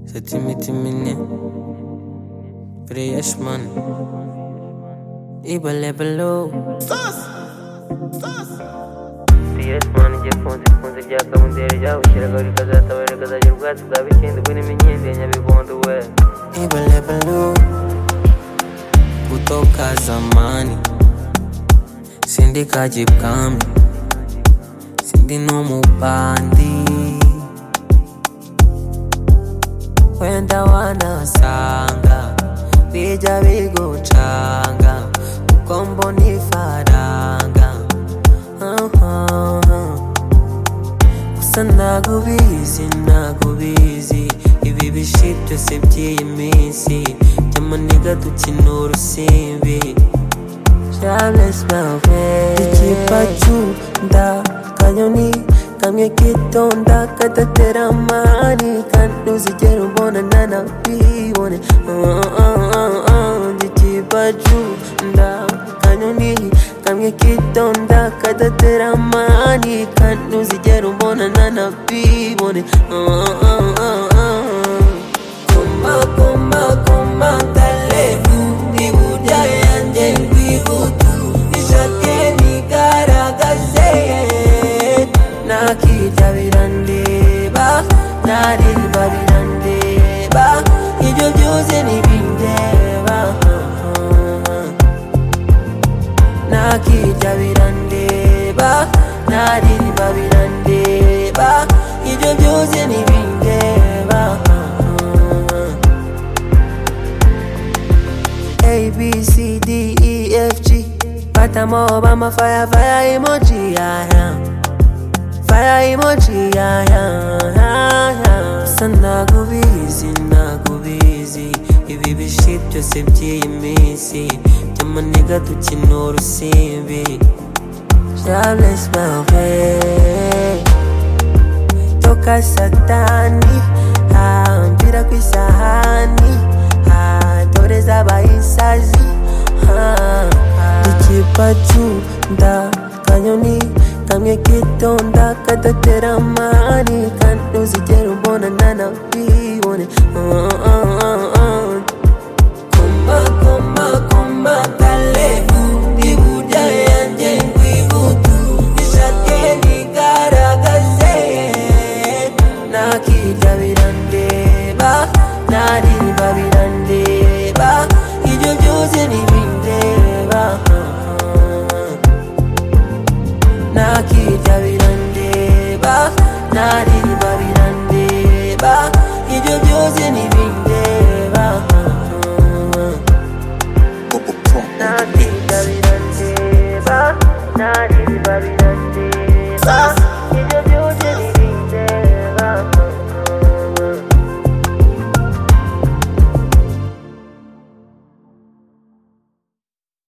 Sätt mitt i minne. För det görs man. Ibalebalo. Serious man igiye ku nzu ikunze byakamumbere ryabushyiraga rikazataba rikazajya ubwatsi bwa bikindi burimo inkindi ya nyabigondo we Ibalebalo. Kutoka zamani. Sindi kajipkami. Sindi no mupandi. Wenda wanasanga. Bija bigucanga. Ukombo ni faranga. Uh-huh. gusa nagubizi nagubizi ibi bishi byose by'iyi minsi by'amaniga dukina urusimbi Charles Bavet ikipa cyunda kanyoni kamwe kitonda kadatera amani kandi uzigera ubona nanabibone ikipa cyunda kanyoni kamwe kitonda kadatera amani kandi uzigera ubona nanabibone kumba kumba kumba ndalevu ni burya yanjye rwibutu ishake nigaragaze nakirya birandeba narirwa birandeba ibyo byose ntibindeba nakirya birandeba narimba birandeba ibyo byose ntibindeba abcdefg batamo bamafaya faya emoji yaya faya emoji yaya gusa nagubizi nagubizi ibi bishi byose by'iyi minsi by'amaniga dukina urusimbi Charles Bavet toka satani ah, mpira ku isahani ah, dore z'abayisazi ah, ah. ikipa cyunda kanyoni kamwe kitonda kadatera amani kandi uzigera ubona nanabibone Ah, ah, ah, ah. Kumba, kumba, kumba, kalevu, ni burya yanjye rwibutu, ishake ntigaragaze. Nakirya birandeba, narimba birandeba.